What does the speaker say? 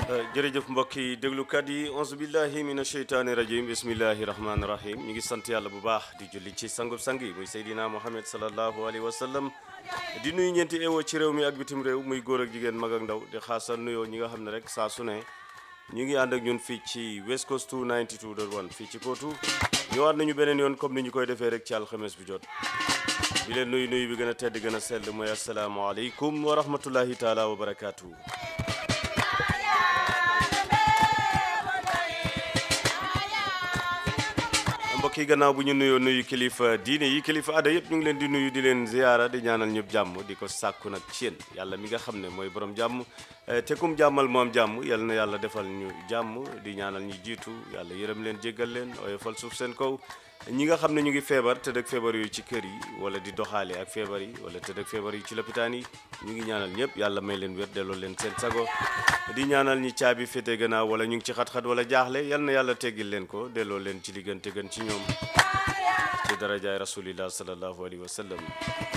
jërëjëf mbokk yi déglukat yi onze billahi mina sheytaani rajim bismillahi rahmaani rahim ñu ngi sant yàlla bu baax di julli ci sangub sang yi muy Seydina Mohamed salallahu alayhi wa sallam di nuyu ñeenti ewo ci réew mi ak bitim réew muy góor ak jigéen mag ak ndaw di xaasal nuyoo ñi nga xam ne rek saa su ne ñu ngi ànd ak ñun fii ci West Coast 92.1 fii ci Kootu ñëwaat nañu beneen yoon comme ni ñu koy defee rek ci alxames bi jot di leen nuyu nuyu bi gën a tedd gën a sell mooy asalaamaaleykum wa rahmatullahi taala wa barakaatu. mbokk yi gannaaw bu ñu nuyoo nuyu kilifa diine yi kilifa aada yëpp ñu ngi leen di nuyu di leen ziyaara di ñaanal ñëpp jàmm di ko sàkku nag ci yéen yàlla mi nga xam ne mooy borom jàmm te kum jàmmal moom jàmm yal na yàlla defal ñu jàmm di ñaanal ñi jiitu yàlla yërëm leen jéggal leen oyofal suuf seen kaw ñi nga xam ne ñu ngi feebar tëdd ak feebar yooyu ci kër yi wala di doxaale ak feebar yi wala tëdd ak feebar yi ci lopitaan yi ñu ngi ñaanal ñëpp yàlla may leen wér delloo leen seen sago di ñaanal ñi caabi féete gannaaw wala ñu ngi ci xat-xat wala jaaxle yal na yàlla teggil leen ko delloo leen ci li gën te gën ci ñoom ci darajaay rasulillah sallallahu alayhi wa sallam